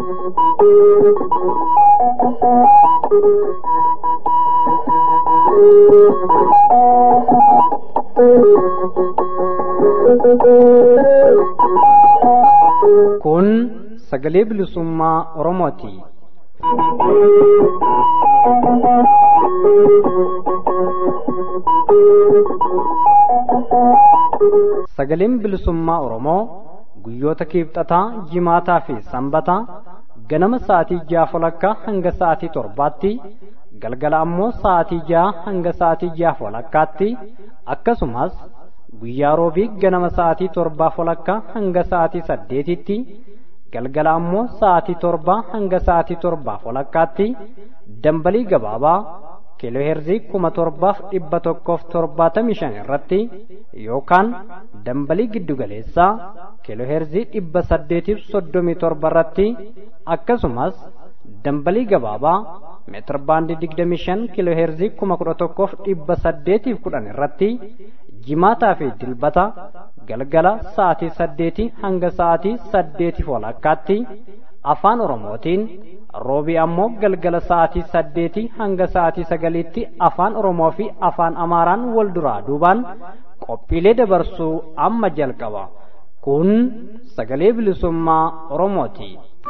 Kun sagalee bilisummaa Oromooti. Sagaleen bilisummaa Oromoo guyyoota kiibxataa, jimaataa fi sanbataa ganama sa'aatii ja'a walakkaa hanga sa'aatii torbaatti galgala ammoo sa'aatii ja'a hanga sa'aatii ja'a walakkaatti akkasumas guyyaa roobii ganama sa'aatii torbaa walakkaa hanga sa'aatii saddeetitti galgala ammoo sa'aatii torbaa hanga sa'aatii torbaa walakkaatti dambalii gabaabaa kiilooheerzii kuma torbaaf dhibba tokkoof torbaatamii shan irratti yookaan dambalii giddugaleessaa kiilooheerzii dhibba saddeetiif soddomii torba irratti akkasumas dambalii gabaabaa meetir baandii digdamii shan kiilooheerzii kuma kudha tokkoof dhibba saddeetiif kudhan irratti jimaataa fi dilbata galgala sa'aatii saddeetii hanga sa'aatii saddeetiif walakkaatti afaan oromootiin roobii ammoo galgala sa'aatii saddeetii hanga sa'aatii sagaliitti afaan oromoo fi afaan amaaraan wal duraa duubaan qophiilee dabarsuu amma jalqaba kun sagalee bilisummaa oromooti.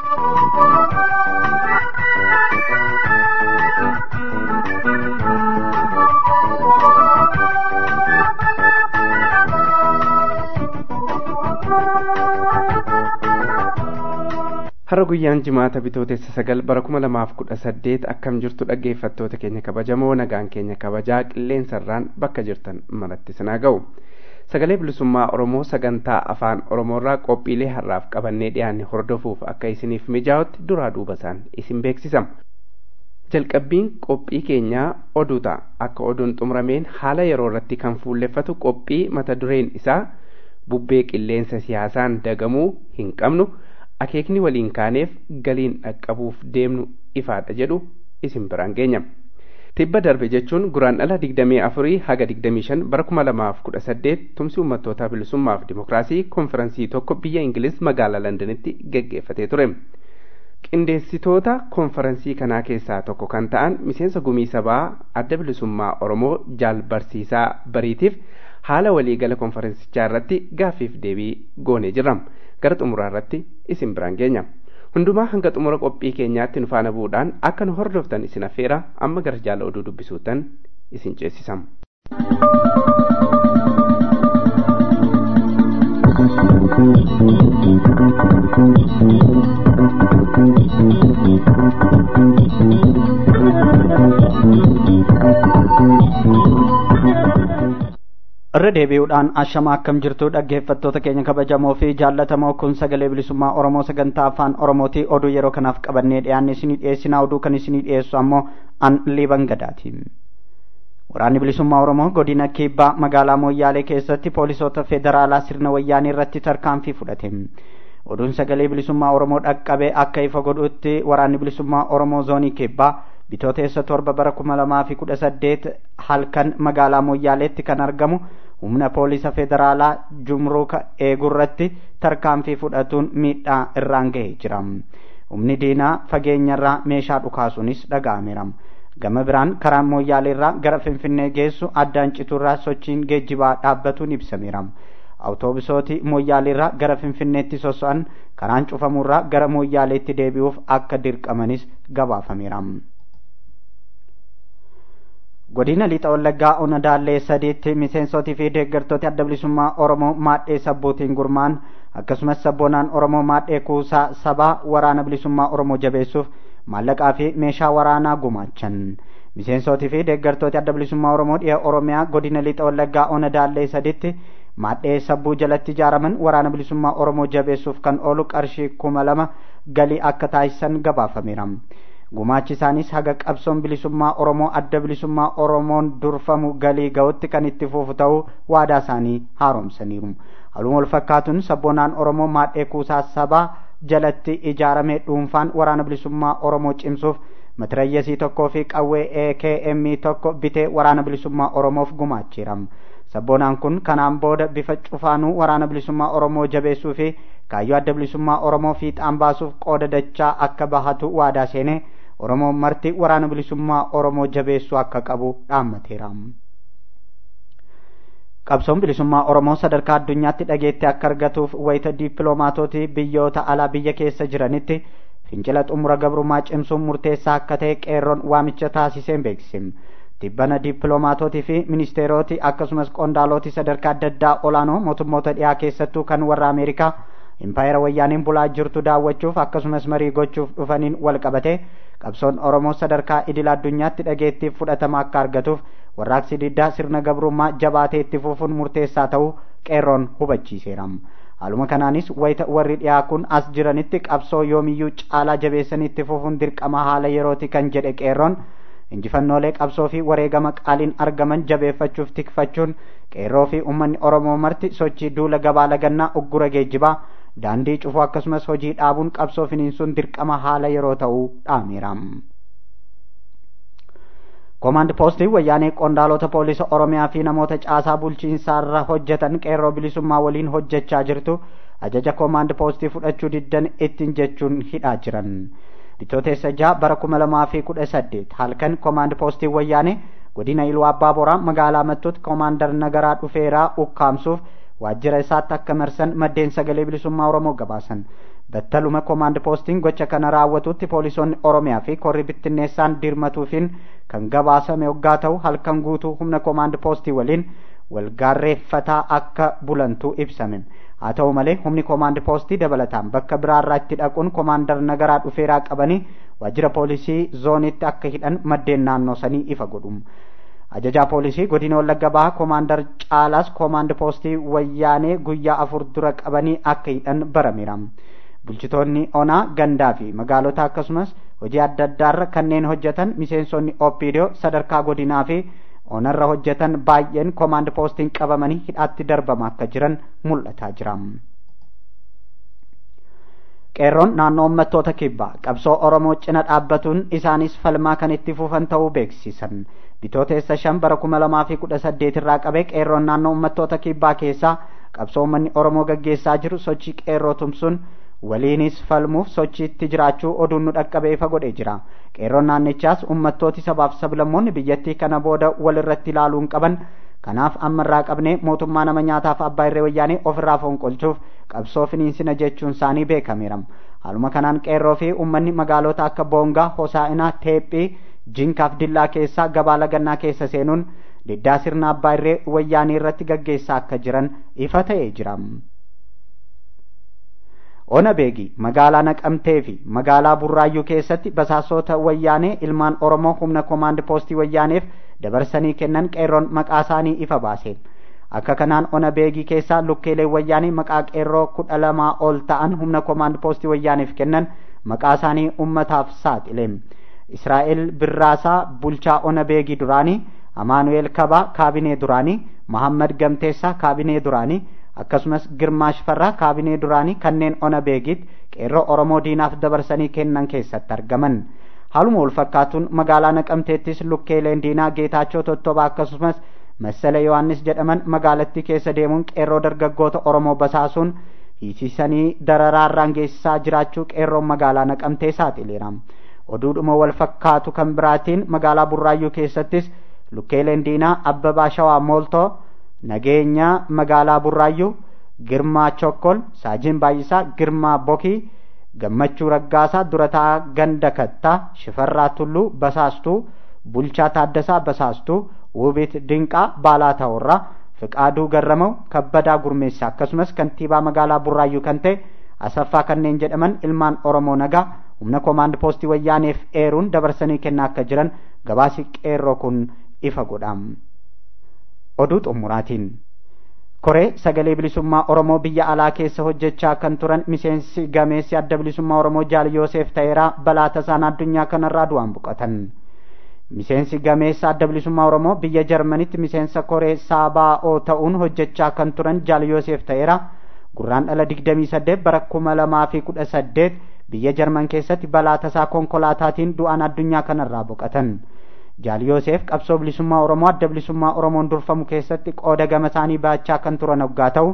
har'a guyyaan jimaata bitootessa sagal bara kuma lamaaf kudha saddeet akkam jirtu dhaggeeffattoota keenya kabajamoo nagaan keenya kabajaa qilleensarraan bakka jirtan maratti sinaa ga'u sagalee bilisummaa oromoo sagantaa afaan oromoorraa qophiilee har'aaf qabannee dhiyaanne hordofuuf akka isiniif mijaa'utti duraa duuba isaan isin beeksisama jalqabbiin qophii keenyaa oduu ta'a akka oduun xumurameen haala yeroo irratti kan fuulleffatu qophii mata dureen isaa bubbee qilleensa siyaasaan dagamuu hin qabnu akeekni waliin kaaneef galiin dhaqqabuuf deemnu ifaadha jedhu isin biraan geenya. Tibba darbe jechuun guraan dhala digdamii afurii haga digdamii shan bara kuma lamaaf kudha saddeet tumsi uummattootaa bilisummaaf dimokiraasii konferansii tokko biyya Ingiliz magaalaa Londanitti geggeeffatee ture. Qindeessitoota konferansii kanaa keessaa tokko kan ta'an miseensa gumii sabaa adda bilisummaa Oromoo jaal barsiisaa bariitiif haala waliigala konferansichaa irratti gaaffiif deebii goonee jirra. gara xumuraa irratti isin biraan geenya hundumaa hanga xumura qophii keenyaatti nu faana bu'uudhaan akka nu hordoftan isin affeera amma gara jaala oduu dubbisuutan isin ceesisam. irra deebi'uudhaan ashama akkam jirtu dhaggeeffattoota keenya kabajamoo fi jaallatamoo kun sagalee bilisummaa oromoo sagantaa afaan oromooti oduu yeroo kanaaf qabannee dhiyaanne isinii dhiyeessinaa oduu kan isinii dhiyeessu ammoo an liiban gadaati waraanni bilisummaa oromoo godina kibbaa magaalaa mooyyaalee keessatti poolisoota federaalaa sirna wayyaanii irratti tarkaanfii fudhate oduun sagalee bilisummaa oromoo dhaqqabee akka ifa godhutti waraanni bilisummaa oromoo zoonii kibbaa bitooteessa torba bara kuma lamaa fi kudha saddeet halkan magaalaa mooyyaaleetti kan argamu humna poolisa federaalaa jumruuka eegurratti tarkaanfii fudhatuun miidhaa irraan gahee jira humni diinaa fageenyarraa meeshaa dhukaasuunis dhaga'ameera gama biraan karaan mooyyaaleerraa gara finfinnee geessu addaan citurraa sochiin geejjibaa dhaabbatuun ibsameera awutoobisooti mooyyaaleerraa gara finfinneetti soso'an karaan cufamurraa gara mooyyaaleetti deebi'uuf akka dirqamanis gabaafameera. godina lixa wallaggaa ona daallee sadiitti miseensotii fi deeggartooti adda bilisummaa oromoo maadhee sabbuutiin gurmaan akkasumas sabboonaan oromoo maadhee kuusaa sabaa waraana bilisummaa oromoo jabeessuuf maallaqaa fi meeshaa waraanaa gumaachan miseensotii fi deeggartooti adda bilisummaa oromoo dhiha oromiyaa godina lixa wallaggaa ona daallee sadiitti maadhee sabbuu jalatti ijaaraman waraana bilisummaa oromoo jabeessuuf kan oolu qarshii kuma lama galii akka taasisan gabaafameera. gumaachi isaanis haga qabsoon bilisummaa oromoo adda bilisummaa oromoon durfamu galii ga'utti kan itti fufu ta'uu waadaa isaanii haaromsaniiru haluma wal fakkaatuun sabboonaan oromoo maadhee kuusaa sabaa jalatti ijaaramee dhuunfaan waraana bilisummaa oromoo cimsuuf matirayyasii tokkoo fi qawwee AKM tokko bitee waraana bilisummaa oromoof gumaacheera sabboonaan kun kanaan booda bifa cufaanuu waraana bilisummaa oromoo jabeessuu fi kaayyoo adda bilisummaa oromoo fiixaan baasuuf qooda dachaa akka bahatu waadaa seenee oromoon marti waraana bilisummaa oromoo jabeessuu akka qabu dhaammateera. qabsoon bilisummaa oromoo sadarkaa addunyaatti dhageettii akka argatuuf wayita diippiloomaatootii biyyoota alaa biyya keessa jiranitti fincila xumura gabrummaa cimsuun murteessaa akka ta'e qeerroon waamicha taasiseen beeksisim tibbana diippiloomaatootii fi ministeerootii akkasumas qondaalootii sadarkaa adda addaa olaanoo mootummoota dhiyaa keessattuu kan warra ameerikaa impaayera wayyaaniin bulaa jirtu daawwachuuf akkasumas marii gochuuf dhufaniin wal qabate qabsoon oromoo sadarkaa idil addunyaatti dhageettiif fudhatama akka argatuuf warraaqsi diddaa sirna gabrummaa jabaatee itti fufuun murteessaa ta'uu qeerroon hubachiiseera haaluma kanaanis wayita warri dhiyaa kun as jiranitti qabsoo yoomiyyuu caalaa jabeessanii itti fufuun dirqama haala yerooti kan jedhe qeerroon injifannoolee qabsoo fi wareegama qaaliin argaman jabeeffachuuf tikfachuun qeerroo fi uummanni oromoo marti sochii duula gabaa lagannaa uggura geejjibaa daandii cufuu akkasumas hojii dhaabuun qabsoo finiinsuun dirqama haala yeroo ta'uu dhaameera. Koomaand poostii wayyaanee qondaalota poolisa Oromiyaa fi namoota caasaa bulchiinsaarra hojjetan qeerroo bilisummaa waliin hojjechaa jirtu ajaja koomaand poostii fudhachuu diddan ittiin jechuun hidhaa jiran. Bitootessa jaha bara kuma lamaa fi kudha saddeet halkan koomaand poostii wayyaanee godina Iluu Abbaa Boraa magaalaa Mattuutti koomaandar Nagaraa dhufeeraa ukkaamsuuf waajjira isaatti akka marsan maddeen sagalee bilisummaa Oromoo gabaasan. battaluma koomaand poostiin gocha kana raawwatutti poolisoonni oromiyaa fi korri bittinneessaan dirmatuufiin kan gabaasame hoggaa ta'u halkan guutuu humna koomaand poostii waliin walgaarreeffataa akka bulantu ibsame haa ta'u malee humni koomaand poostii dabalataan bakka biraarraa itti dhaquun koomaandar nagaraa dhufeeraa qabanii waajjira poolisii zoonitti akka hidhan maddeen naannoo sanii ifa godhu ajajaa poolisii godina wallagga bahaa koomaandar caalaas koomaand poostii wayyaanee guyyaa afur dura qabanii akka hidhan barameera. bulchitoonni onaa gandaa fi magaalota akkasumas hojii adda addaarra kanneen hojjetan miseensonni opidoo sadarkaa godinaa fi onarra hojjetan baay'een koomaand poostiin qabamanii hidhaatti darbama akka jiran mul'ataa jira. qeerroon naannoo uummattoota kibbaa qabsoo oromoo cina dhaabbatuun isaanis falmaa kan itti fufan ta'uu beeksisan bitooteessa shan bara kuma lamaa fi kudha saddeet irraa qabee qeerroon naannoo uummattoota kibbaa keessaa qabsoo uummanni oromoo gaggeessaa jiru sochii qeerroo tumsuun waliinis falmuuf sochiitti jiraachuu oduun nu dhaqqabee ifa godhee jira qeerroon naannichaas ummattooti sabaaf sablammoonni biyyattii kana booda walirratti ilaaluun qaban kanaaf ammarraa qabnee mootummaa nama nyaataaf abbaa irree wayyaanii ofirraa fonqolchuuf qabsoo finiinsina jechuun isaanii beekameera haaluma kanaan qeerroo fi ummanni magaalota akka boongaa hosaa'inaa teephii jinkaaf dillaa keessaa gabaa lagannaa keessa seenuun diddaa sirna abbaa irree wayyaanii irratti gaggeessaa akka jiran ifa ta'ee jira. ona beegi magaalaa naqamtee fi magaalaa burraayyuu keessatti basaasota wayyaanee ilmaan oromoo humna koomaand poostii wayyaaneef dabarsanii kennan qeerroon maqaa isaanii ifa baase akka kanaan ona beegii keessaa lukkeelee wayyaanee maqaa qeerroo kudha lamaa ol ta'an humna koomaand poostii wayyaaneef kennan maqaa isaanii ummataaf saaxile israa'el birraasaa bulchaa ona beegii duraanii amaanu'eel kabaa kaabinee duraanii mahammad gamteessaa kaabinee duraanii akkasumas girmaa shifarraa kaabinee duraanii kanneen ona beegitti qeerroo oromoo diinaaf dabarsanii kennan keessatti argaman haaluma wal fakkaatuun magaalaa naqamteettis lukkeeleen diinaa geetaachoo tottobaa akkasumas massala yohannis jedhaman magaalattii keessa deemuun qeerroo dargaggoota oromoo basaasuun hiisisanii dararaarraan geessisaa jiraachuu qeerroon magaalaa naqamtee saaxileera oduudhuma wal fakkaatu kan biraatiin magaalaa burraayyuu keessattis lukkeeleen diinaa abbabaa shawaa mooltoo nageenya magaalaa burraayyuu girmaa chokkol saajiin baay'isaa girmaa bokii gammachuu raggaasaa durataa ganda kattaa shifarraa tulluu basaastuu bulchaa taaddasaa basaastuu wubiit dinqaa baalaa ta'urraa fiqaaduu garramau kabbadaa gurmeessaa akkasumas kantiibaa magaalaa burraayyuu kan ta'e asaffaa kanneen jedhaman ilmaan oromoo nagaa humna koomaand poostii wayyaaneef eeruun dabarsanii kennaa akka jiran gabaasi qeerroo kun ifa godha oduu xumuraatiin koree sagalee bilisummaa oromoo biyya alaa keessa hojjechaa kan turan miseensi gameessi adda bilisummaa oromoo jaal yoosef ta'eeraa balaa tasaan addunyaa kanarraa du'aan boqotan miseensi gameessa adda bilisummaa oromoo biyya jarmanitti miseensa koree saabaa'oo ta'uun hojjechaa kan turan jaal yoosef ta'eeraa gurraan dhala digdamii saddeet bara kuma lamaa fi kudha saddeet biyya jarman keessatti balaa tasaa konkolaataatiin du'aan addunyaa kanarraa boqotan jaal yoosef qabsoo bilisummaa oromoo adda bilisummaa oromoon durfamu keessatti qooda gama isaanii baachaa kan turan hoggaa ta'u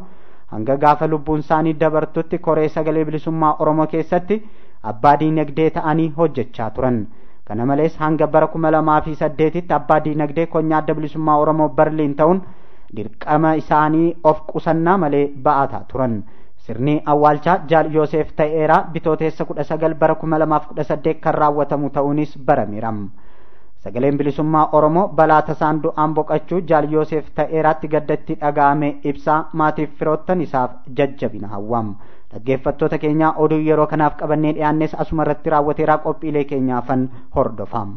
hanga gaafa lubbuun isaanii dabartutti koree sagalee bilisummaa oromoo keessatti abbaa diinagdee ta'anii hojjechaa turan kana malees hanga bara kuma lamaa fi saddeetitti abbaa diinagdee konyaa adda bilisummaa oromoo barliin ta'uun dirqama isaanii of qusannaa malee ba'ataa turan sirni awwaalchaa jaal yoosef ta'eeraa bitooteessa kudha sagal bara kuma lamaaf kudha saddeet kan raawwatamu ta'uunis barameera sagaleen bilisummaa oromoo balaa tasaan du'aan boqachuu jaal yoosef ta'eeraatti gaddatti dhaga'ame ibsaa maatiif firoottan isaaf jajjabina hawwam dhaggeeffattoota keenyaa oduu yeroo kanaaf qabannee dhiyaannes asuma irratti raawwateeraa qophiilee keenyaafan hordofam.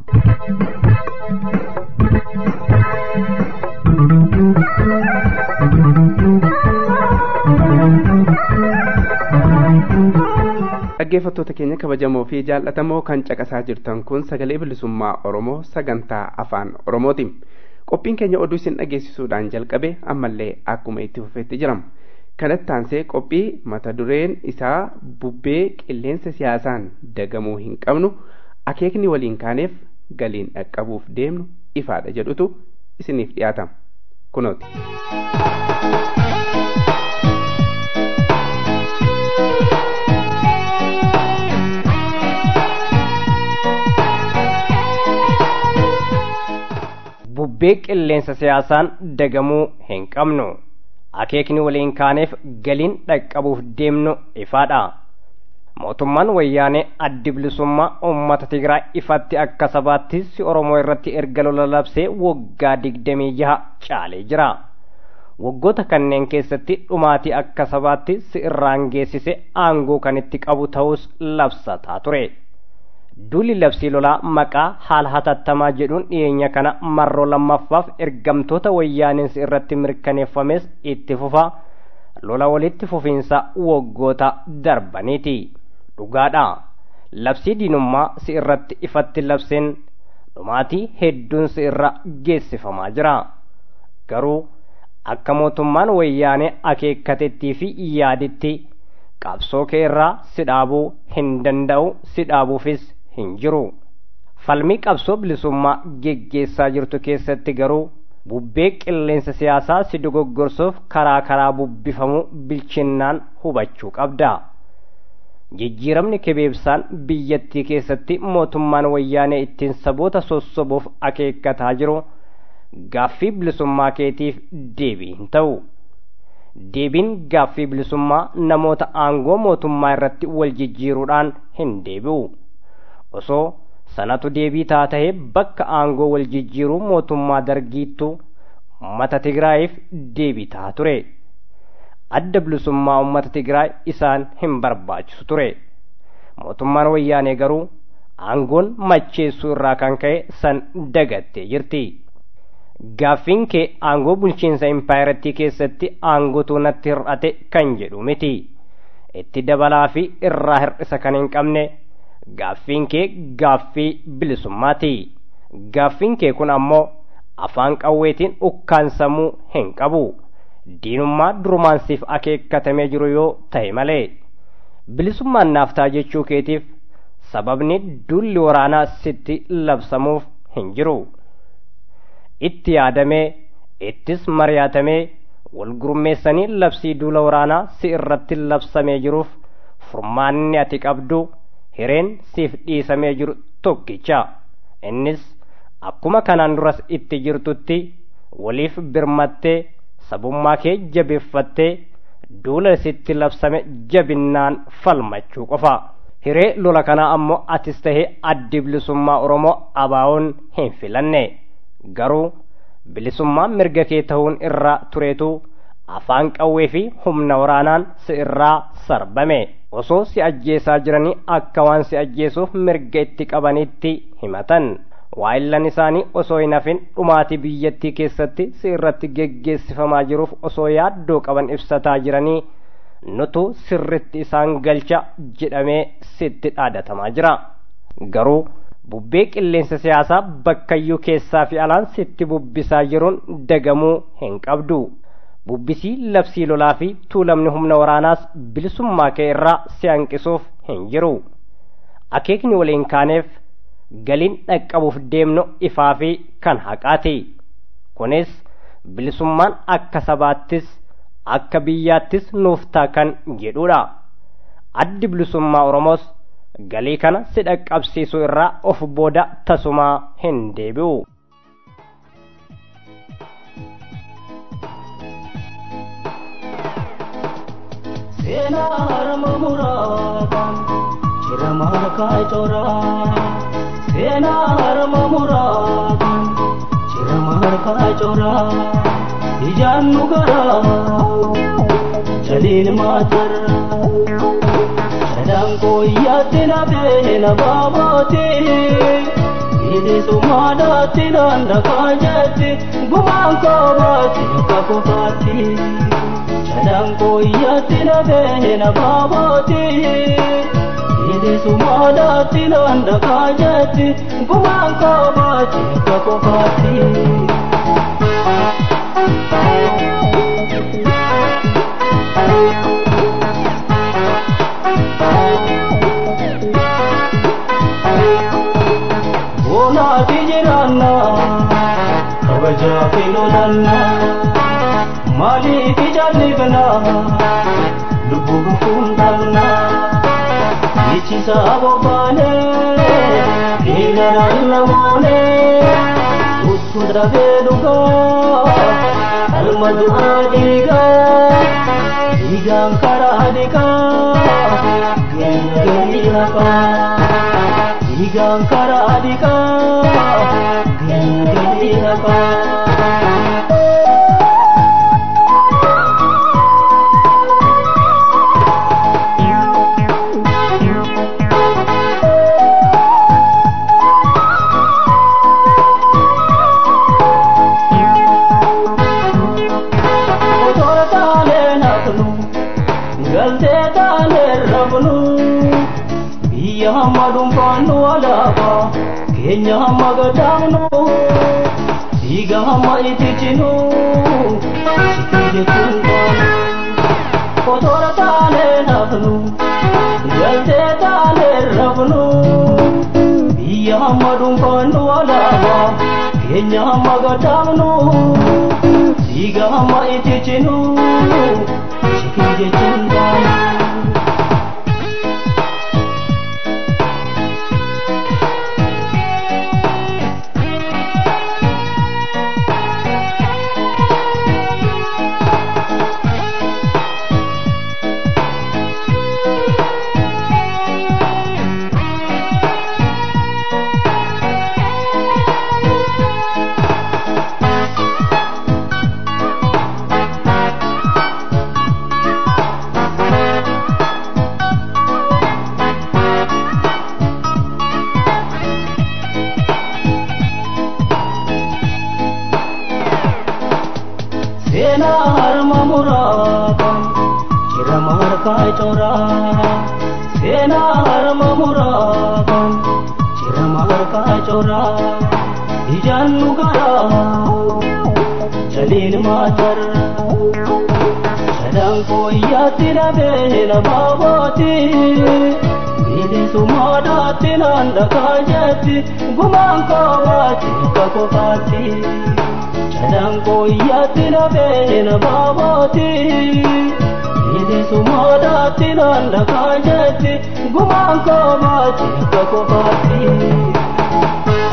dhaggeeffattoota keenya kabajamoo fi jaallatamoo kan caqasaa jirtan kun sagalee bilisummaa oromoo sagantaa afaan oromooti qophiin keenya oduu isin dhageessisuudhaan jalqabe ammallee akkuma itti fufeetti jirama kanatti aansee qophii mata dureen isaa bubbee qilleensa siyaasaan dagamuu hin qabnu akeekni waliin kaaneef galiin dhaqqabuuf deemnu ifaadha jedhutu isiniif dhiyaatama kunooti. bubbee qilleensa siyaasaan dagamuu hin qabnu akeekni waliin kaaneef galiin dhaqqabuuf deemnu ifaadha mootummaan wayyaanee addi bilisummaa uummata tigraay ifatti akka sabaatti si oromoo irratti erga lola labsee waggaa digdamii jaha caalee jira waggoota kanneen keessatti dhumaatii akka sabaatti si irraan geessise aangoo kan itti qabu ta'us labsataa ture duulli labsii lolaa maqaa haala hatattamaa jedhuun dhiyeenya kana marroo lammaffaaf ergamtoota wayyaaneensi irratti mirkaneeffames itti fufa lola walitti fufiinsa waggoota darbaniiti dhugaadha labsii diinummaa si irratti ifatti labseen dhumaatii hedduun si irra geessifamaa jira garuu akka mootummaan wayyaanee akeekkatettii fi yaaditti qabsoo kee irraa si dhaabuu hin danda'u si dhaabuufis hin jiru falmii qabsoo bilisummaa geggeessaa jirtu keessatti garuu bubbee qilleensa siyaasaa si dogoggorsuuf karaa karaa bubbifamu bilchinnaan hubachuu qabda jijjiiramni kebeebsaan biyyattii keessatti mootummaan wayyaanee ittiin saboota sossobuuf akeekkataa jiru gaaffii bilisummaa keetiif deebii hin ta'u deebiin gaaffii bilisummaa namoota aangoo mootummaa irratti wal jijjiiruudhaan hin deebi'u osoo sanatu deebii taa tahee bakka aangoo wal jijjiiruu mootummaa dargiittu ummata tigraayiif deebii taa ture adda bilisummaa ummata tigraay isaan hin barbaachisu ture mootummaan wayyaanee garuu aangoon macheessuu irraa kan ka'e san dagattee jirti gaaffiin kee aangoo bulchiinsa impaayirattii keessatti aangootu natti hir'ate kan jedhu miti itti dabalaa fi irraa hir'isa kan hin qabne gaaffiin kee gaaffii bilisummaati gaaffiin kee kun ammoo afaan qawweetiin ukkaansamuu hin qabu diinummaa durumaansiif akeekkatamee jiru yoo ta'e malee bilisummaan naaftaa jechuu keetiif sababni dulli waraanaa sitti labsamuuf hin jiru itti yaadamee ittis mari'atamee wal gurmeessanii labsii duula waraanaa si irratti labsamee jiruuf furmaanni ati qabdu hireen siif dhiisamee jiru tokkicha innis akkuma kanaan duras itti jirtutti waliif birmattee sabummaa kee jabeeffattee duula sitti labsame jabinnaan falmachuu qofa hiree lola kanaa ammoo atis tahee addi bilisummaa oromoo abaawoon hin filanne garuu bilisummaa mirga kee ta'uun irra tureetu afaan qawwee fi humna waraanaan si irraa sarbame osoo si ajjeesaa jiranii akka waan si ajjeesuuf mirga itti qabanitti himatan waa'illan isaanii osoo hin hafin dhumaatii biyyattii keessatti si irratti geggeessifamaa jiruuf osoo yaaddoo qaban ibsataa jiranii nutu sirritti isaan galcha jedhamee sitti dhaadatamaa jira garuu bubbee qilleensa siyaasaa bakkayyuu keessaa fi alaan sitti bubbisaa jiruun dagamuu hin qabdu bubbisii labsii lolaa fi tuulamni humna waraanaas bilisummaa kee irraa si hanqisuuf hin jiru akeekni waliin kaaneef galiin dhaqqabuuf deemnu ifaa fi kan haqaati kunis bilisummaan akka sabaattis akka biyyaattis nuuf ta'a kan jedhudha addi bilisummaa oromoos galii kana si dhaqqabsiisuu irraa of booda tasumaa hin deebi'u. seenaa harma muraataan jira markaa coraa seenaa harma muraataan jira markaa coraa ijaan nu garaa jaliin maatara sadaan kooyyaatti na beena baabooti bilisummaadhaatti naan dhagaa jetti gumaan koobaatti akka kofaatti. Sadaan kooyyaatti na beena baabooti bilisummaadhaatti naan dhagaa jetti gumaan koobaatti akka kofaatti. Boonaati jiraanna kabajaa fi lolannaa. maaliif jaalibna lubbuu gufuun dhabna ichisa bobbaane dhiigaraan namoone uttu dhabee dhugaa alma du'aa dhiigaa dhiigaan karaa dhiqaa geenya galii hafaa dhiigaan karaa dhiqaa geenya galii hafaa. biyya hamma dhuunfaannu alaaba keenya hamma gadaamnu dhiiga hamma itichinu sitii jechuun baanu kotora taanee nafnu galtee taanee rafnu biyya hamma dhuunfaannu alaaba keenya hamma gadaamnu dhiiga hamma itichinu sitii jechuun baanu. seenaa harma muraataan jira markaa coraa seenaa harma muraataan jira markaa coraa ijaan nu garaa jaliin maatara sadaan kooyyaatti na beena baabooti bilisummaadhaatti naan dhagaa jetti gumaan koobaatti akka kofaatti. Sadaan kooyyaatti na beena baabooti bilisummaadhaatti naan dhagaa jetti gumaan koobaatti akka kofaatti.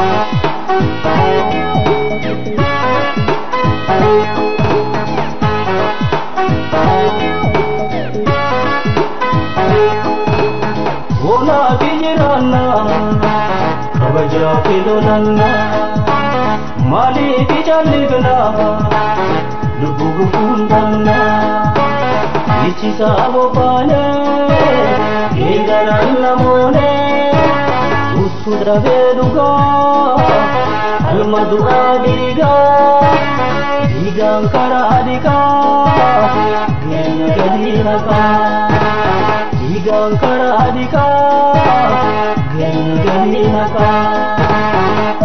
Boonaa fi jiraannaa kabajaa fi lolannaa. maaliif jaalibna lubbuu gufuun dhabna ichisa bobbaane geegaraan namoone uttu dhabee dhugaa alma du'aa dhiigaa dhiigaan karaa dhiqaa geenya galii haqaa dhiigaan karaa dhiqaa geenya galii haqaa.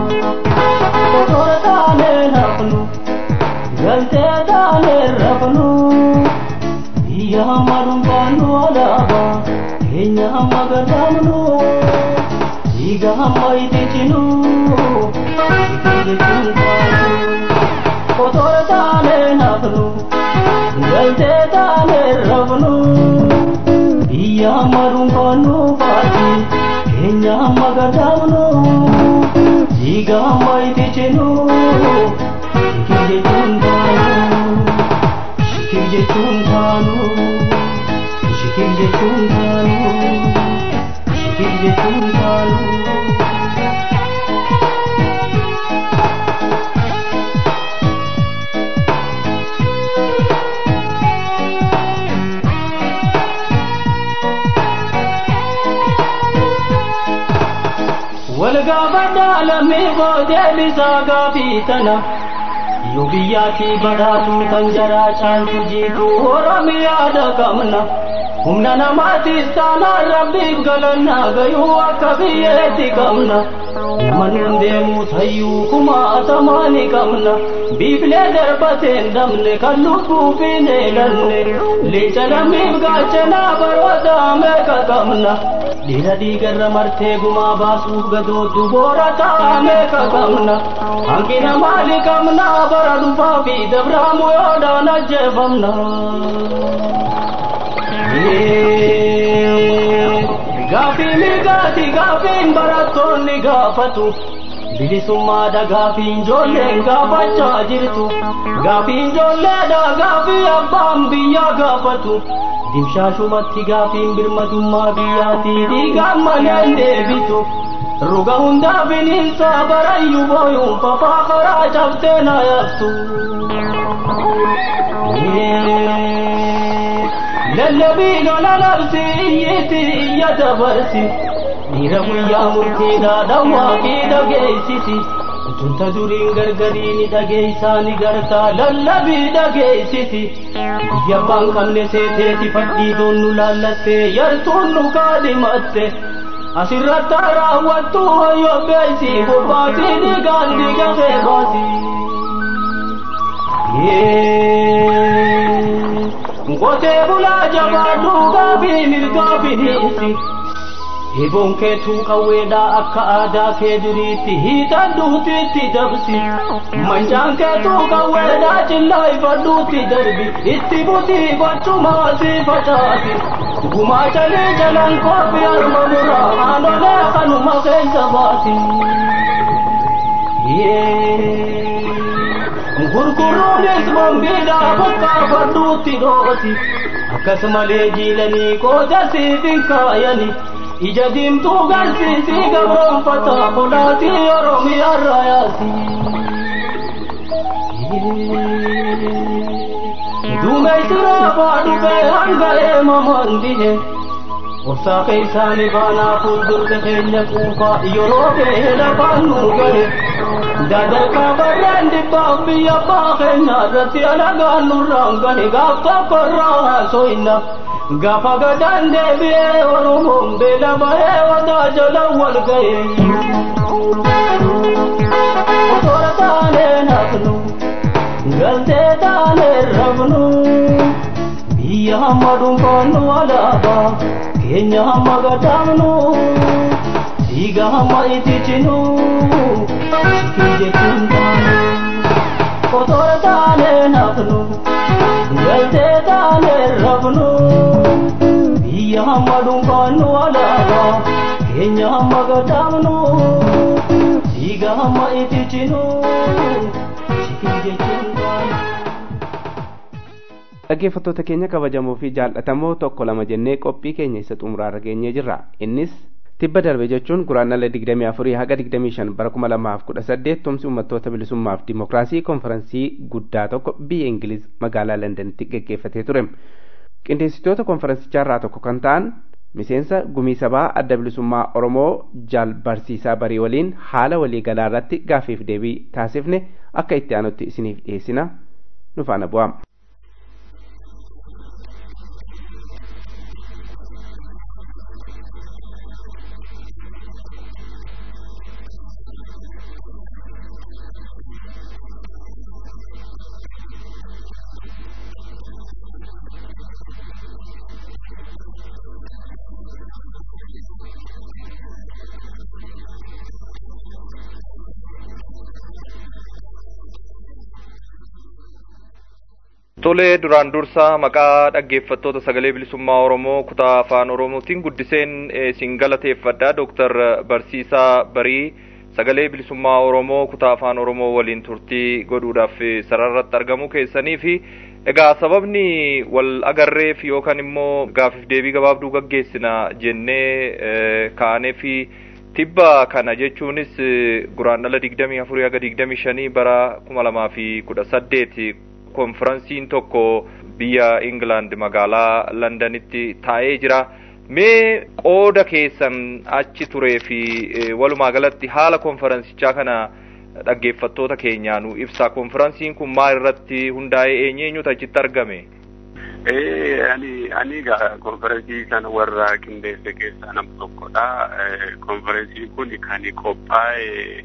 galtee taanee rafnu hamma gadamnu dhiiga hamma iticinu jechuun taatu otoo taane nafnu galtee taane rafnu biyya hamma dhuunfannu faati keenya hamma gadamnu dhiiga hamma iticinu shikir jechuun taanu shikir jechuun taanu shikir jechuun taanu shikir jechuun taanu. walgaafadhaa lammii boodee bisaa gaafii tana yoo biyyaatii badhaatu kan jaraa caaltu jiitu oromiyaadha qabna humna namaatiis taanaan rabbiif galannaa gayuu akka biyyeetti qabna nama nun deemu tayyuu kumaatamaa ni qabna biiflee darbateen dabne kan lubbuuf hin eelanne leenca lammiif gaachanaa baroota meeqa qabna dhiira dhiigarra martee gumaa baasuuf gadooddu boora ta'a meeqa qabna hanqina maali qabna bara dhufaa fi dabraamu yoodhaan ajjeefamna. Gaafii mirgaati gaafiin barattoonni gaafatu bilisummaadha gaafiin ijoolleen gaafachaa jirtu gaafiin ijoolleedha gaafii abbaan biyyaa gaafatu dimshaashumatti gaafiin birmadummaa biyyaatii dhiigaan maleen deebitu ruga hundaa bineensa barayyuu booyuun fafaa karaa cabsee na yaabtu. lallabii lola labsi iyyiti iyya dabarsi dhiira guyyaa murtiidha dhawwaa fi dhageessisi tunta duriin gargarii ni dhageessaa ni gartaa lallabii dhageessisi biyya abbaan qabne seeteeti fadhii doonnu laallattee yartuun nu kaadhimatte asirratti raawwattu hoyyoo beeysi bobbaatii dhiigaan dhiiga keebaasi. Ngotee bulaa jabaadhu gaabii mirgaa bineensi. Hiboon keetuu qawweedhaa akka aadaa kee duriitti hiitan duutiitti dabsi. Mancaan keetuu qawweedhaa cillaa ifadhuutti darbi. Itti butii gochumaa si facaasi. Gumaa calee jalaan koofii harma muraa haanolee kanuma keessa baasi. gurguruunis mambiidhaa bokkaa fadhuutti dhooti akkasumalee jiilanii qooda siif hin kaayani ija diimtuu garsiisii gabroonfata kolaatii oromiyaarra yaasi. Duumeysiraa baadhufee hanga eemamaan dihe obsaa keessaani baanaa fuuldurte keenya quufaa yeroo ga'e lafaan nu gahe. Dadarkaa barreen dhibbaaf biyya abbaa keenya irratti alagaan nurraan gane gaaf tokko irraa haasoinna. Gaafa gadaan deebi'ee Oromoon beela bahee wadaa jala wal ga'e. Osoora taanee nafnu, galtee taanee rafnu. Biyya hamma dhuunfaannu alaabaa, keenya hamma gadaamnu. Dhiiga hamma iticinu. Shikir jechuun taanu Kotora taane nafnu Galtee taane rafnu Biyya hamma dhuunfaannu alaabaa Keenya hamma gadaamnu Dhiiga hamma iticinu Shikir jechuun taanu dhaggeeffattoota keenya kabajamoo fi jaallatamoo tokko lama jennee qophii keenya isa xumuraarra geenyee jirra innis tibba darbe jechuun guraandhala 24 haga 25 bara 2018 tumsi uummattoota bilisummaaf dimokiraasii konferansii guddaa tokko biyya ingiliz magaalaa londanitti geggeeffatee ture qindeessitoota konferansichaa irraa tokko kan ta'an miseensa gumii sabaa adda bilisummaa oromoo jaal barsiisaa barii waliin haala waliigalaa irratti gaaffiif deebii taasifne akka itti aanutti isiniif dhiyeessina nu faana bu'aa. Tolee duraan dursaa maqaa dhaggeeffattoota sagalee bilisummaa Oromoo kutaa afaan Oromootiin guddiseen isin galateeffadha. Dooktar Barsiisaa Barii sagalee bilisummaa Oromoo kutaa afaan Oromoo waliin turtii godhuudhaaf sararratti argamuu keessanii fi egaa sababni wal agarreef yookaan immoo gaafiif deebii gabaabduu gaggeessina jennee kaanee fi tibba kana jechuunis guraandhala digdamii afurii haga digdamii shanii bara kuma lamaa fi kudha saddeeti konferansiin tokko biyya England magaalaa Londanitti taa'ee jira. Mee qooda keessan achi turee fi walumaa galatti haala konferansichaa kana dhaggeeffattoota keenyaa nu ibsa. Konferansiin kun maal irratti hundaa'ee eenyeenyutu achitti argame? ani ani konferensii kana warra qindeesse keessaa nama tokkodha. Konferensiin kun kan qophaa'e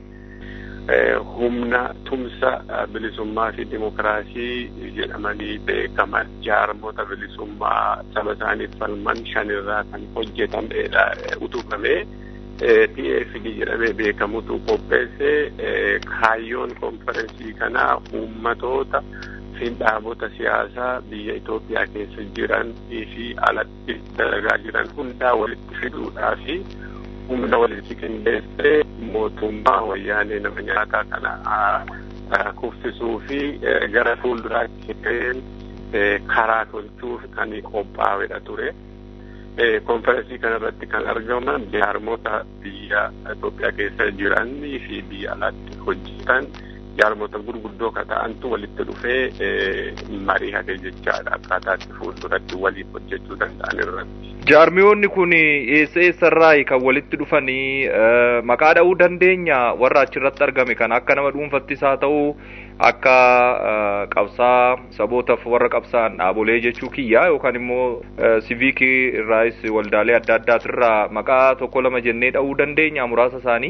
humna tumsa bilisummaa fi dimokiraasii jedhamanii beekaman jaarmota bilisummaa saba isaaniif falman shanirraa kan hojjetamedha utubame. TFD jedhamee beekamutu qopheesse kaayyoon konferensii kanaa uummatoota fi dhaabota siyaasaa biyya Itoophiyaa keessa jiran fi alatti dalagaa jiran hundaa walitti fiduudhaa fi humna walitti qindeessee mootummaa wayyaanee nama nyaataa kana kuffisuu fi gara fuulduraatti ga'een karaa tolchuuf kan qophaa'edha ture. konferensii kanarratti kan argaman jaarmota biyya Itoophiyaa keessa jiranii fi biyya alatti hojjetan jaarmota gurguddoo ka ta'antu walitti dhufee marii hage jechaadha akkaataatti fuulduratti waliin hojjechuu danda'an irratti. Jaarmiyoonni kun eessa eessarraa kan walitti dhufanii maqaa dha'uu dandeenya warra achirratti argame kan akka nama dhuunfattis haa ta'u akka qabsaa sabootaaf warra qabsaan dhaabolee jechuu kiyya yookaan immoo siviikii irraas waldaalee adda addaatirraa maqaa tokko lama jennee dha'uu dandeenya muraasa isaanii.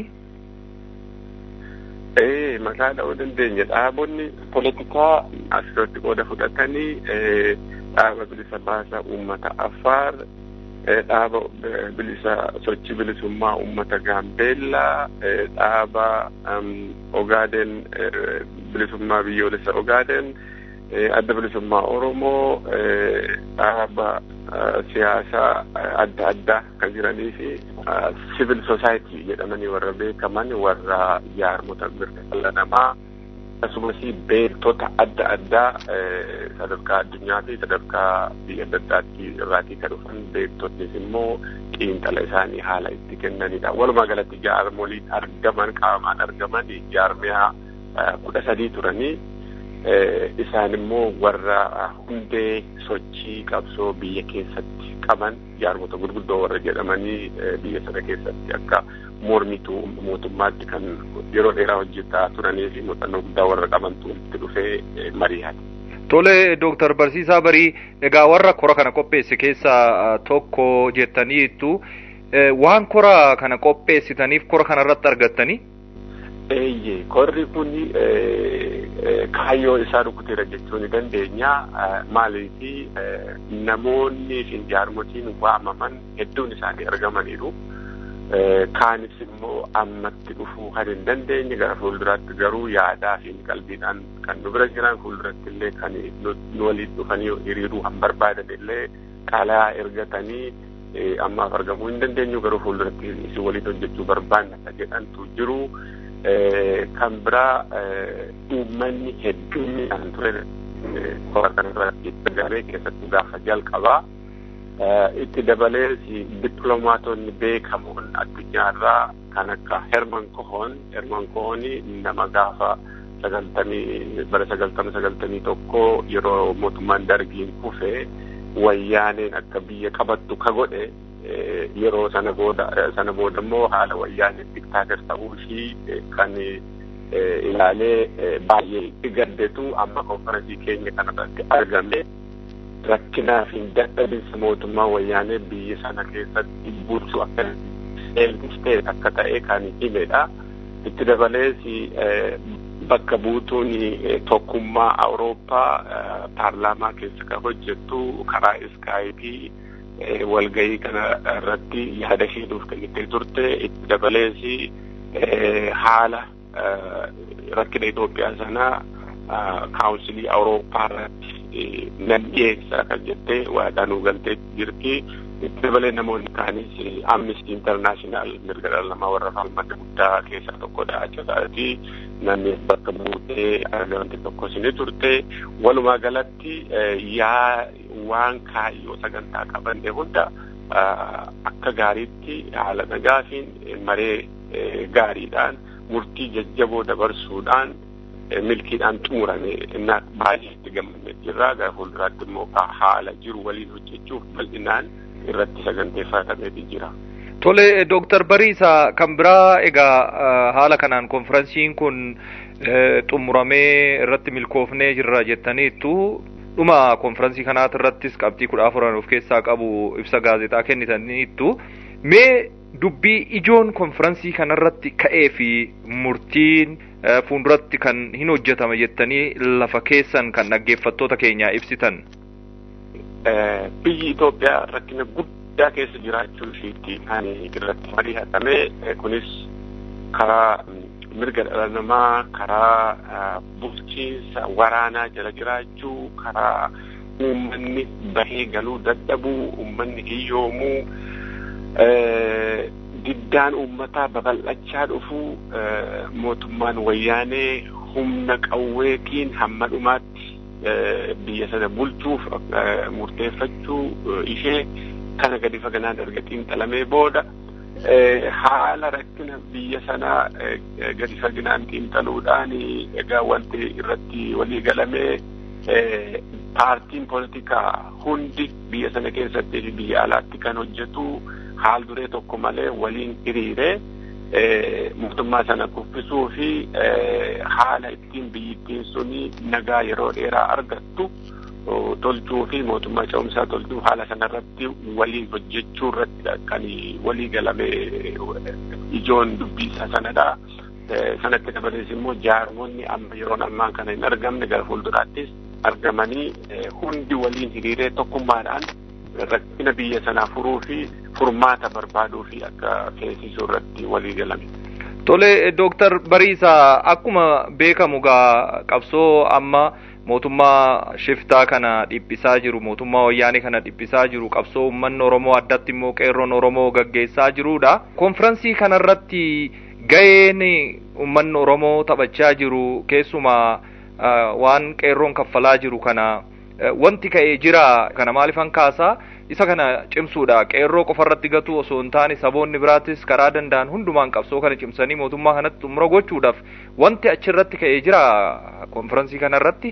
Ee maqaa dha'uu dandeenya dhaabonni poolitikaa asirratti qooda fudhatanii dhaaba bilisa baasaa uummata Affaar dhaaba bilisa sochii bilisummaa uummata Gaambeellaa dhaaba Ogaaden bilisummaa biyyoolessa Ogaaden adda bilisummaa Oromoo dhaaba siyaasaa adda addaa kan jiranii fi civil society jedhamanii warra beekaman warra jaarmota mirga dhala namaa akkasumas beektota adda addaa sadarkaa addunyaa fi sadarkaa biyya adda addaatti irraatii kan dhufan beektotnis immoo xiinxala isaanii haala itti kennanidha. Walumaa galatti jaarmoliin argaman qaamaan argaman jaarmiyaa kudha sadii turanii isaan immoo warra hundee sochii qabsoo biyya keessatti qaban jaarmota gurguddoo warra jedhamanii biyya sana keessatti akka mormituu mootummaatti kan yeroo dheeraa hojjetaa turanii fi muuxannoo guddaa warra qabantu itti dhufee mari'ate. Tole Dooktar Barsiisaa Barii egaa warra kora kana qopheesse keessaa tokko jettaniittu waan kora kana qopheessitaniif kora kana irratti argattanii? Eeyyee korri kun kaayyoo isaa rukuteera jechuu ni dandeenya. Maaliif namoonni fi jaarmotiin waamaman hedduun isaanii argamaniiru. Kaanis immoo ammatti dhufuu kan hin dandeenye gara fuulduraatti garuu yaadaa fi qalbiidhaan kan nu bira jiran fuulduratti illee kan nu waliin dhufanii hiriiruu kan barbaadan illee qalaa ergatanii ammaaf argamuu hin dandeenyu garuu fuulduratti isin waliin hojjechuu barbaanna jedhantu jiru. kan biraa uummanni hedduminaan ture kora kanarratti garee keessattuu gaafa jalqabaa itti dabalees dippiloomaatonni beekamoon addunyaarraa kan akka Herman Kohon Herman Kohon nama gaafa sagaltamii bara sagaltama sagaltamii tokko yeroo mootummaan dargiin kufe wayyaaneen akka biyya qabattu ka godhe yeroo sana booda sana booda immoo haala wayyaaneen diktaater ta'uu ishii kan ilaalee baay'ee gaddetu amma konferensii keenya kanarratti argame rakkinaa fi dadhabinsa mootummaa wayyaanee biyya sana keessatti bulchu akka seelfistee akka ta'e kan himedha. Itti dabalees bakka buutuun tokkummaa Awurooppaa paarlaamaa keessa kan hojjettu karaa iskaayipii walgahii kana irratti yaada isheetuuf kennitee turte itti dabalees haala rakkina Itoophiyaa sanaa kaawunsilii Awurooppaa irratti nan dhiyeessaa kan jettee waadhaanuu galtee jirti. Itti dabalee namoonni kaanis Amnesty International mirga dhala namaa warra falmata guddaa keessaa tokkodha jechaadhaati. Namni bakka buutee argamte tokkos ni turte. Walumaa galatti yaa waan kaayyoo sagantaa qabanne hunda akka gaariitti haala nagaafiin maree gaariidhaan murtii jajjaboo dabarsuudhaan milkiidhaan xumurame innaa baay'ee itti gammadne jirra gara fuulduraatti immoo haala jiru waliin hojjechuuf bal'inaan irratti saganteeffatameeti jira. Tole Dooktar Bariisa kan biraa egaa haala kanaan konferansiin kun xumuramee irratti milkoofnee jirra jettaniittu dhuma konferansii kanaati irrattis qabxii kudha afuran of keessaa qabu ibsa gaazexaa kennitaniittu mee dubbii ijoon konferansii kanarratti ka'ee fi murtiin fuulduratti kan hin hojjetama jettanii lafa keessan kan dhaggeeffattoota keenyaa ibsitan. Biyyi Itoophiyaa rakkina guddaa keessa jiraachuu ishiitti kan irratti mari'atame kunis karaa mirga dhala namaa karaa bulchiinsa waraanaa jala jiraachuu karaa uummanni bahee galuu dadhabuu uummanni hiyyoomuu diddaan uummataa babal'achaa dhufuu mootummaan wayyaanee humna qawweetiin hamma dhumaatti biyya sana bulchuuf murteeffachuu ishee kana gadi faganaan erga xiinxalamee booda haala rakkina biyya sanaa gadi faginaan xiinxaluudhaan egaa wanti irratti walii galamee paartiin poolitikaa hundi biyya sana keessatti fi biyya alaatti kan hojjetu haal duree tokko malee waliin hiriiree mootummaa sana kuffisuu fi haala ittiin biyyittiin suni nagaa yeroo dheeraa argattu tolchuu fi mootummaa ce'umsaa tolchuu haala sanarratti waliin hojjechuu irratti kan walii galame ijoon dubbisaa sanadha. Sanatti dabalees immoo jaarmonni amma yeroon ammaa kana hin argamne gara fuulduraattis argamanii hundi waliin hiriiree tokkummaadhaan rakkina biyya sanaa furuu fi furmaata barbaaduu fi akka feesisuu irratti walii galame. Tole Dooktar Bariisa akkuma beekamu gaa qabsoo amma mootummaa shiftaa kana dhiphisaa jiru mootummaa wayyaanee kana dhiphisaa jiru qabsoo uummanni Oromoo addatti immoo qeerroon Oromoo gaggeessaa jirudha. Konferansii kanarratti ga'een uummanni Oromoo taphachaa jiru keessumaa waan qeerroon kaffalaa jiru kana wanti ka'ee jira kana maaliifan kaasaa isa kana cimsuudha qeerroo qofarratti gatuu osoo hin taane saboonni biraattis karaa danda'an hundumaan qabsoo kana cimsanii mootummaa kanatti xumura gochuudhaaf wanti achirratti ka'ee jira konferansii kanarratti.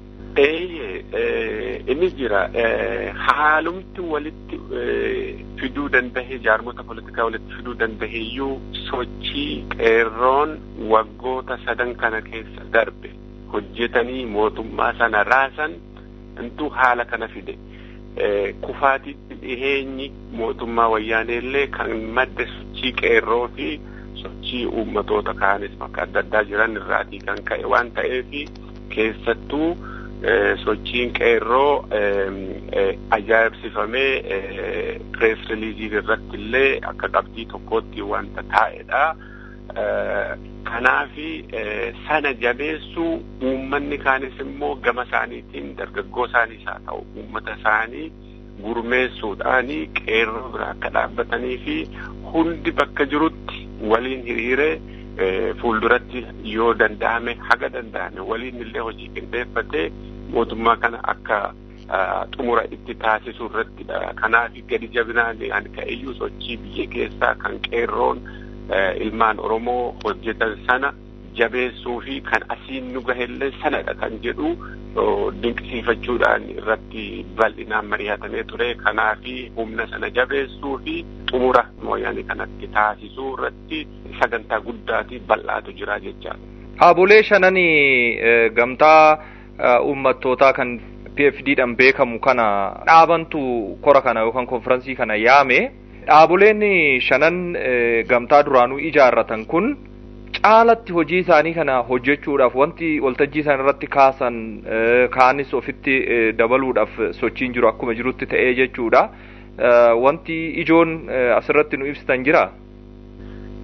Eeyyee inni jira haalumti walitti fiduu dandahee jaarmota politikaa walitti fiduu dandaheeyyuu sochii qeerroon waggoota sadan kana keessa darbe hojjetanii mootummaa sana raasan intu haala kana fide. kufaatitti dhiheenyi mootummaa wayyaaneellee kan madde sochii qeerroo fi sochii uummatoota kaanis bakka adda addaa jiran irraatii kan ka'e waan ta'eef keessattuu sochiin qeerroo ajaa'ibsifamee pirees riiliizii irratti illee akka qabxii tokkootti wanta taa'edha. Kanaafi sana jabeessuu uummanni kaanis immoo gama isaaniitiin dargaggoo isaaniis haa ta'u uummata isaanii gurmeessuudhaani qeerroo bira akka dhaabbatanii fi hundi bakka jirutti waliin hiriiree fuulduratti yoo danda'ame haga danda'ame waliin illee hojii qindeeffatee mootummaa kana akka xumura itti taasisuu irrattidha. Kanaaf gadi jabinaan ani ka'eyyuu sochii biyya keessaa kan qeerroon ilmaan Oromoo hojjetan sana jabeessuu fi kan asiin nu gahellee sanadha kan jedhu dinqisiifachuudhaan irratti bal'inaan mari'atamee ture. Kanaaf humna sana jabeessuu fi xumura mooyaanii kanatti taasisuu irratti sagantaa guddaati bal'aatu jira jechaadha. Dhaabolee shananii gamtaa uummattootaa kan PFDdhaan beekamu kana dhaabantu kora kana yookaan konferansii kana yaame. Dhaaboleen shanan gamtaa duraanuu ijaarratan kun caalatti hojii isaanii kana hojjechuudhaaf wanti waltajjii isaan irratti kaasan kaanis ofitti dabaluudhaaf sochiin jiru akkuma jirutti ta'ee jechuudha. Wanti ijoon asirratti nu ibsitan jira.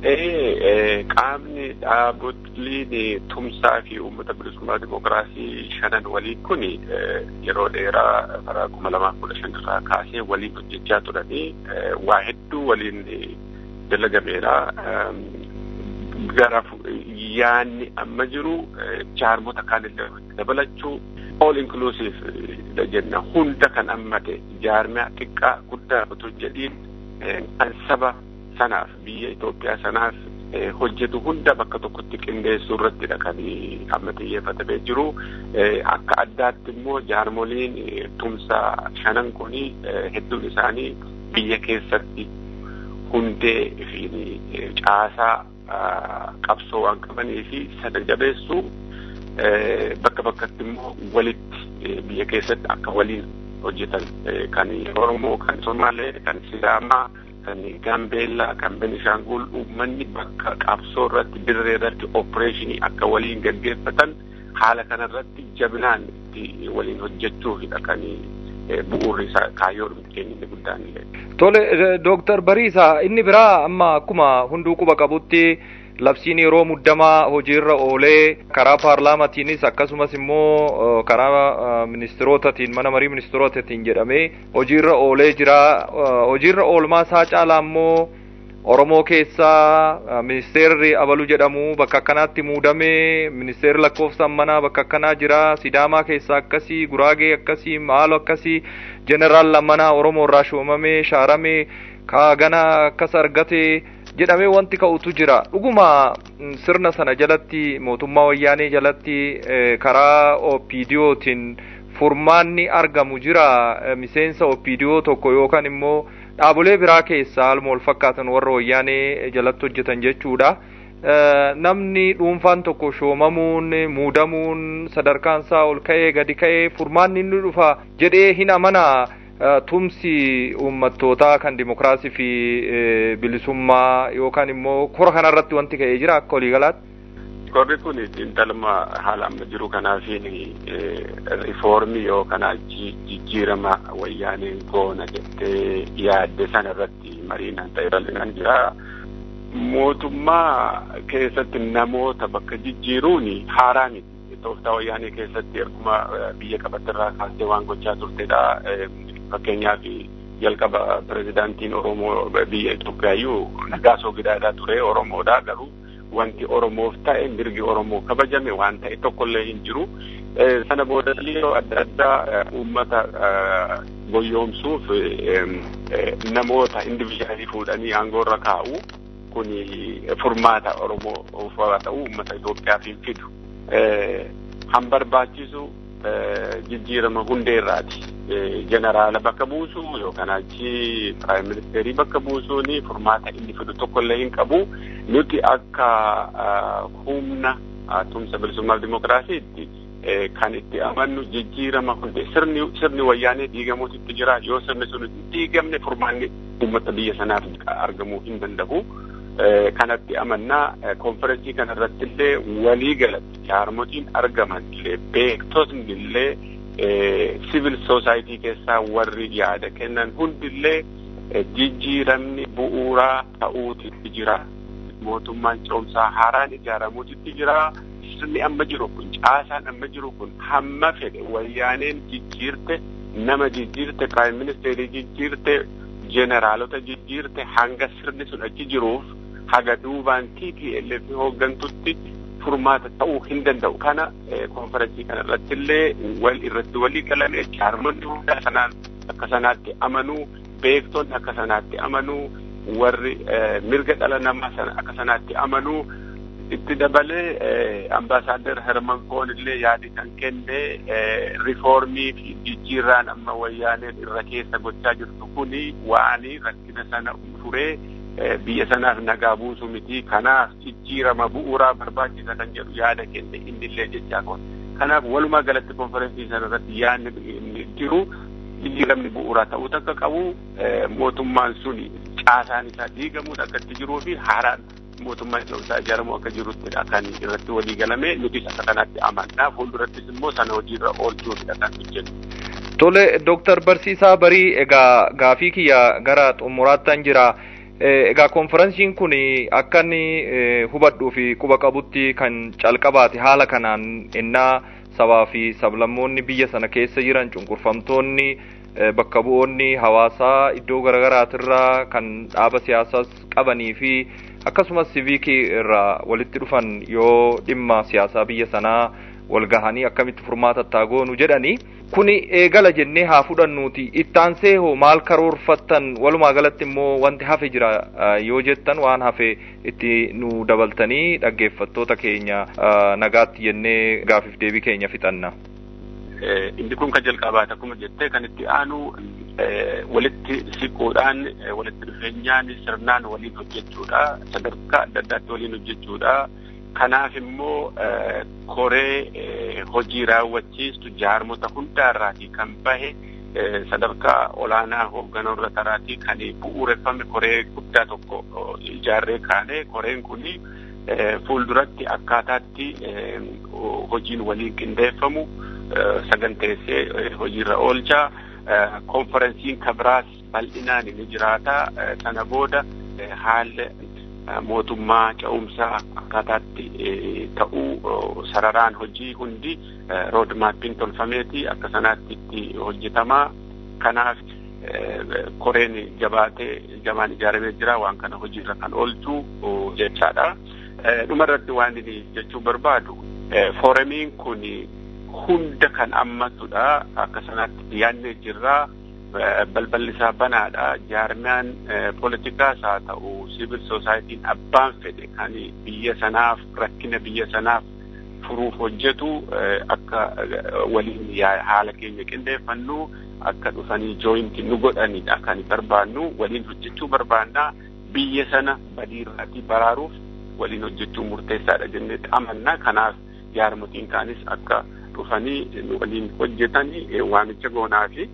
Qaamni dhaabotni tumsaa fi uummata bilisummaa dimokiraasii shanan waliin kun yeroo dheeraa bara kuma lamaaf kudha shan irraa kaasee waliin hojjechaa turanii waa hedduu waliin dalagameera. Gara yaanni amma jiru jaarmota kaanillee dabalachuu all inclusive jenna hunda kan hammate jaarmiyaa xiqqaa guddaa utuu jedhiin kan saba sanaaf biyya Itoophiyaa sanaaf hojjetu hunda bakka tokkotti qindeessuu irrattidha kan amma xiyyeeffatamee jiru. Akka addaatti immoo jaarmoliin tumsaa shanan kuni hedduun isaanii biyya keessatti hundee fi caasaa qabsoo waan qabanii fi sana jabeessuu bakka bakkatti immoo walitti biyya keessatti akka waliin hojjetan kan Oromoo, kan Somaalee, kan Sidaamaa, kan Gambeellaa, kan Benishaangul uummanni bakka qabsoo irratti dirree irratti opereeshinii akka waliin gaggeeffatan haala kanarratti jabinaan itti waliin hojjechuufidha kan bu'uurri isaa kaayyoon keenya inni guddaan illee. Tole Dooktar Bariisa inni biraa amma akkuma hunduu quba qabutti labsiin yeroo muddamaa hojiirra oolee karaa paarlaamatiinis akkasumas immoo karaa ministirootatiin mana marii ministirootatiin jedhamee hojiirra oolee jira hojiirra oolmaa isaa caalaa immoo Oromoo keessaa ministeerri abalu jedhamu bakka akkanaatti muudame ministeerri lakkoofsa manaa bakka akkanaa jira sidaamaa keessaa akkasii guraagee akkasii maalo akkasii jeneraal lammanaa Oromoo irraa shoomame shaarame kaagana akkas argate jedhamee wanti ka'utu jira dhuguma sirna sana jalatti mootummaa wayyaanee jalatti karaa opiidiyootiin furmaanni argamu jira miseensa opiidiyoo tokko yookaan immoo dhaabolee biraa keessaa haaluma wal fakkaatan warra wayyaanee jalatti hojjetan jechuudha. Namni dhuunfaan tokko shoomamuun muudamuun sadarkaan isaa ol ka'ee gadi ka'ee furmaanni inni dhufa jedhee hin amanaa. tumsi uummattootaa kan dimokiraasii fi bilisummaa yookaan immoo kora kanarratti wanti ka'ee jira akka waliigalaatti. Korri kun xiinxalama haala amma jiru kanaafiin riifoormii yookaan jijjiirama wayyaaneen goona jettee yaadde sana irratti mariinaan ta'e bal'inaan jira. Mootummaa keessatti namoota bakka jijjiiruun haaraa miti. Tooftaa wayyaanee keessatti erguma biyya qabattirraa kaastee waan gochaa turtedha. fakkeenyaaf jalqaba pirezidaantiin Oromoo biyya Itoophiyaayyuu Nagaasoo Gidaadhaa ture Oromoodha garuu wanti Oromoof ta'e mirgi Oromoo kabajame waan ta'e tokkollee hin jiru. Sana booda yeroo adda addaa uummata goyyoomsuuf namoota individuaalii fuudhanii aangoorra kaa'u kun furmaata Oromoo ufaa ta'u uummata Itoophiyaaf hin fidu. Han barbaachisu jijjiirama hundeerraati. jeneraala bakka buusuu yookaan achi piraayim ministeerii bakka buusuun furmaata inni fidu tokkollee hin qabu nuti akka humna tumsa bilisummaa dimokiraasiitti kan itti amannu jijjiirama hundee sirni sirni wayyaanee diigamuutu itti jira yoo sirni sun hin diigamne furmaanni uummata biyya sanaaf argamuu hin danda'u. kanatti amannaa konferensii kanarratti illee walii galatti jaarmotiin argaman illee beektotni illee civil society keessaa warri yaada kennan hundillee jijjiiramni bu'uuraa ta'uutitti jira. Mootummaan ce'umsaa haaraan ijaaramuutitti jira. Sirni amma jiru kun caasaan amma jiru kun hamma fedhe wayyaaneen jijjiirte nama jijjiirte piraayim ministeerii jijjiirte jeneraalota jijjiirte hanga sirni sun achi jiruuf haga duubaan TPLF hooggantutti furmaata ta'uu hin danda'u. Kana konferensii kana irratti illee wal irratti walii galame jaarmonni hunda sanaan akka sanaatti amanuu beektonni akka sanaatti amanuu warri mirga dhala namaa sana akka sanaatti amanuu itti dabalee ambaasaadder Herman Koon illee yaadi kan kenne rifoormii fi jijjiirraan amma wayyaaneen irra keessa gochaa jirtu kuni waanii rakkina sana furee biyya sanaaf nagaa buusu miti kanaaf jijjiirama bu'uuraa barbaachisa kan jedhu yaada kenne innillee jechaa kun kanaaf walumaa galatti konferensii sana irratti yaadni jiru jijjiiramni bu'uuraa ta'uu akka qabu mootummaan suni caasaan isaa diigamuun akka itti jiruu fi haaraan mootummaan isaa ijaaramu akka jiruttidha kan irratti walii galame nutis akka kanaatti amannaa fuuldurattis immoo sana hojiirra oolchuufidha kan hojjennu. Tole Dooktar Barsiisaa Barii egaa gaafii kiyya gara xumuraattan jira. Egaa konferensiin kun akka inni hubadhuu fi quba qabutti kan calqabaate haala kanaan innaa sabaa fi sablammoonni biyya sana keessa jiran cunqurfamtoonni bakka bu'oonni hawaasaa iddoo garaagaraatirraa kan dhaaba siyaasaas qabanii fi akkasumas siviikii irraa walitti dhufan yoo dhimma siyaasaa biyya sanaa wal gahanii akkamitti furmaata taagoonu jedhanii kuni eegala jennee haa fudhannuuti ittaansee hoo maal karoorfattan walumaa galatti immoo wanti hafe jira yoo jettan waan hafe itti nu dabaltanii dhaggeeffattoota keenya nagaatti jennee gaafiif deebii keenya fixanna. Inni kun kan jalqabaate akkuma jettee kan itti aanu walitti siquudhaan walitti dhufeenyaan sirnaan waliin hojjechuudha sadarkaa adda addaatti waliin hojjechuudha. Kanaaf immoo koree hojii raawwachiistu jaarmota hundaarraatii kan bahe sadarkaa olaanaa hoogganoorra taraatii kan bu'uureffame koree guddaa tokko ijaarree kaane koreen kuni fuulduratti akkaataatti hojiin waliin qindeeffamu saganteessee hojiirra oolcha. Konferensiin kabiraas bal'inaan ni jiraata. Sana booda haalli mootummaa ce'umsaa akkaataatti ta'uu sararaan hojii hundi roodmaappiin tolfameeti akka sanaatti itti hojjetamaa. Kanaaf koreen jabaatee jabaan ijaaramee jira waan kana hojiirra kan oolchu jechaadha. Dhumarratti waan inni jechuu barbaadu fooramiin kun hunda kan ammatudha akka sanaatti yaadnee jirraa. balballi isaa banaadha jaarmiyaan poolitikaas haa ta'u siivil soosaayitiin abbaan fedhe kan biyya sanaaf rakkina biyya sanaaf furuuf hojjetu akka waliin haala keenya qindeeffannu akka dhufanii jooyinti nu godhanidha kan barbaannu waliin hojjechuu barbaannaa biyya sana badiirraatii baraaruuf waliin hojjechuu murteessaadha jennee amanna kanaaf jaarmotiin kaanis akka dhufanii waliin hojjetanii waamicha goonaa fi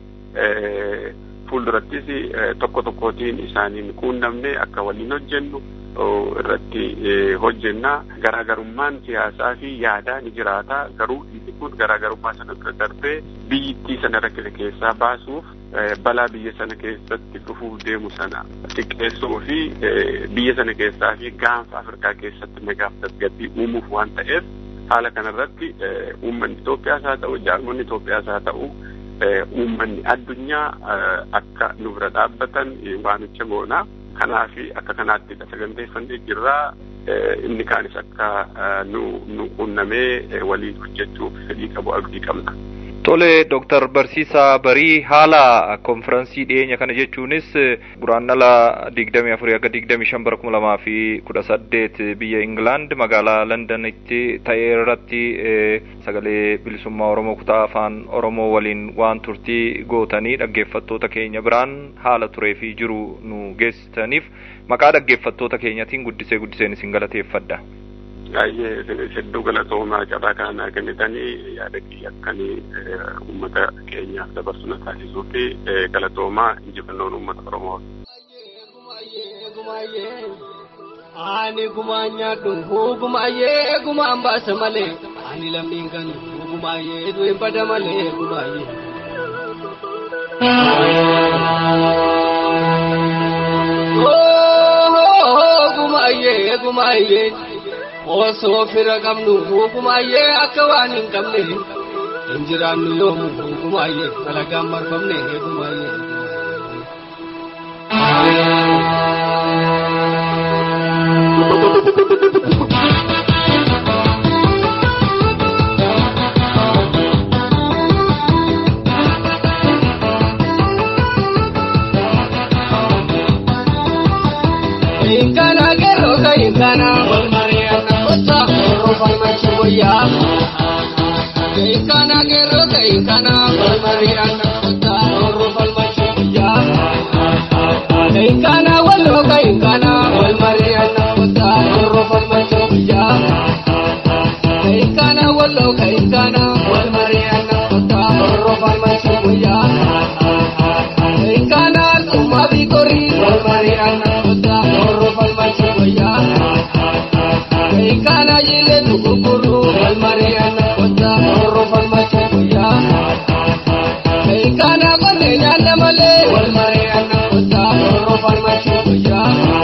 fuuldurattis tokko tokkootiin isaaniin quunnamne akka waliin hojjennu irratti hojjenna garaagarummaan siyaasaa fi yaadaa ni jiraata garuu inni kun garaagarummaa sana bira darbee biyyittii sana rakkina keessaa baasuuf balaa biyya sana keessatti dhufuuf deemu sana xiqqeessuu fi biyya sana keessaa fi gaanfa afrikaa keessatti nagaaf tasgabbii uumuuf waan ta'eef haala kanarratti uummanni Itoophiyaas haa ta'u jaarmonni Itoophiyaas haa ta'u uummanni addunyaa akka nu bira dhaabbatan waamicha goona. Kanaaf akka kanaatti saganteeffannee jirraa inni kaanis akka nu nu quunnamee waliin hojjechuuf fedhii qabu abdii qabna. Tole Dooktar Barsiisaa Barii haala konfiraansii dhiyeenya kana jechuunis guraandhala digdamii afurii akka digdamii shan bara kuma lamaa fi kudha saddeet biyya Ingilaand magaalaa Londanitti ta'e irratti sagalee bilisummaa Oromoo kutaa afaan Oromoo waliin waan turtii gootanii dhaggeeffattoota keenya biraan haala turee fi jiru nu geessitaniif maqaa dhaggeeffattoota keenyatiin guddisee guddiseen isin galateeffadha. baay'ee hedduu galatoomaa cabaa kana kennitanii yaada kiyya akkanii uummata keenyaaf dabarsu na taasisuu fi galatoomaa injifannoon uummata Oromoo. Ani gumaan nyaadhu gumaayee gumaan baasa malee ani lammiin kan gumaayee du'e bada malee gumaayee. Gumaayee gumaayee. osoo fira qabnu hukumaayyee akka waan hin qabne hin jiraannu yoomu hukumaayyee dalagaan marfamne hukumaayyee. Inkana kero ka inkana walmariana kota orofal machuya. Inkana kero ka inkana walmariana kota orofal machuya. Inkana wallo ka inkana walmariana kota orofal machuya. Inkana wallo ka inkana walmariana kota orofal machuya. Inkana tuma bikori walmariana kota orofal machuya. Inkana yile tukukuru walmariana kota orofal machuya. Inkana kone nyanda male walmariana kota orofal machuya.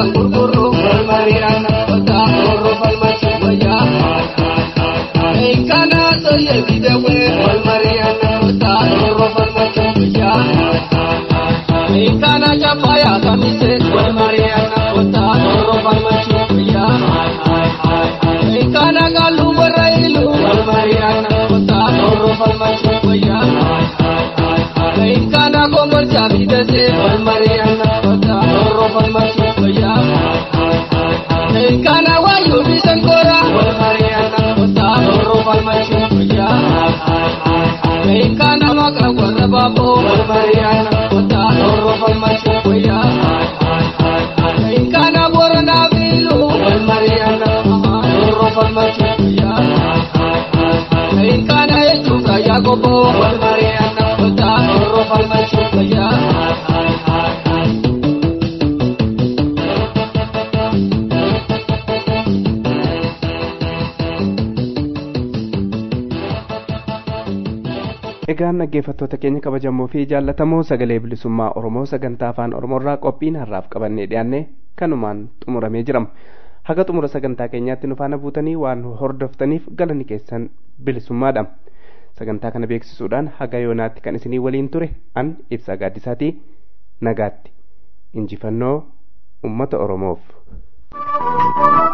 wal gurgurru wal mari'anna kota roorro falmachi wayyaa Enkana soye bidewe wal mari'anna kota roorro falmachi wayyaa Enkana chapaya kamise wal mari'anna kota roorro falmachi wayyaa Enkana galu barailu wal mari'anna kota roorro falmachi wayyaa Enkana gomor jabidase wal mari'anna kota roorro falmachi wayyaa Enkana wayu bisankora wal mari'anna kota roorro falmachi wayyaa Enkana maka warra babo wal mari'anna kota roorro falmachi wayyaa Enkana borona bilu wal mari'anna roorro falmachi wayyaa Enkana echuka yagobo wal mari'anna kota roorro falmachi wayyaa Egaan dhaggeeffattoota keenya kabajamoo fi jaallatamoo sagalee bilisummaa Oromoo sagantaa afaan Oromoorraa qophiin har'aaf qabannee dhiyaanne kanumaan xumuramee jirama. Haga xumura sagantaa keenyaatti nu faana buutanii waan hordoftaniif galanni keessan bilisummaadha. Sagantaa kana beeksisuudhaan haga yoonaatti kan isinii waliin ture an ibsaa gaaddisaatii nagaatti. Injifannoo uummata Oromoof.